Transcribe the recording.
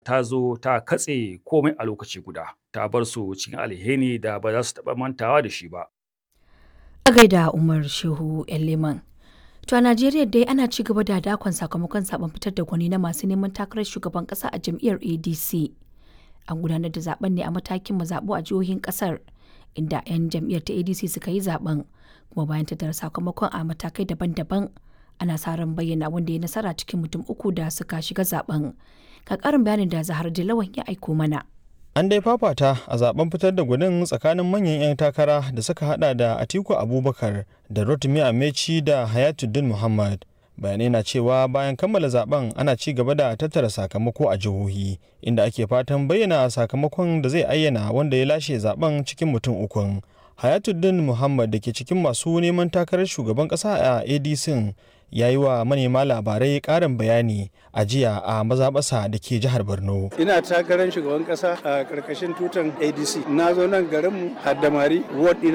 ta zo ta katse komai a lokaci guda ta bar su cikin alheri da ba za su taɓa mantawa da shi ba. A gaida Umar Shehu Leman. To a Najeriya dai ana ci gaba da dakon sakamakon zaben fitar da gwani na masu neman takarar shugaban kasa a jam'iyyar ADC. An gudanar da zaben ne a matakin mazaɓu a jihohin kasar inda 'yan jam'iyyar ta ADC suka yi zaben kuma bayan tattara sakamakon a matakai daban-daban ana sa ran bayyana wanda ya nasara cikin mutum uku da suka shiga zaben. Ka karin bayanin da Zahar Dilawan ya aiko mana. An dai fafata a zaben fitar da gwanin tsakanin manyan 'yan takara da suka hada da Atiku Abubakar da Rotimi Amechi da Hayatuddin Muhammad. Bayanai na cewa bayan kammala zaben ana ci gaba da tattara sakamako a jihohi inda ake fatan bayyana sakamakon da zai ayyana wanda ya lashe zaben cikin mutum ukun. Hayatuddin Muhammad da ke cikin masu neman takarar shugaban kasa a ADC ya yi wa manema labarai karin bayani a jiya a mazaɓasa da ke jihar borno ina takarar shugaban kasa a ƙarƙashin tutan adc na zo nan garinmu haddamari ward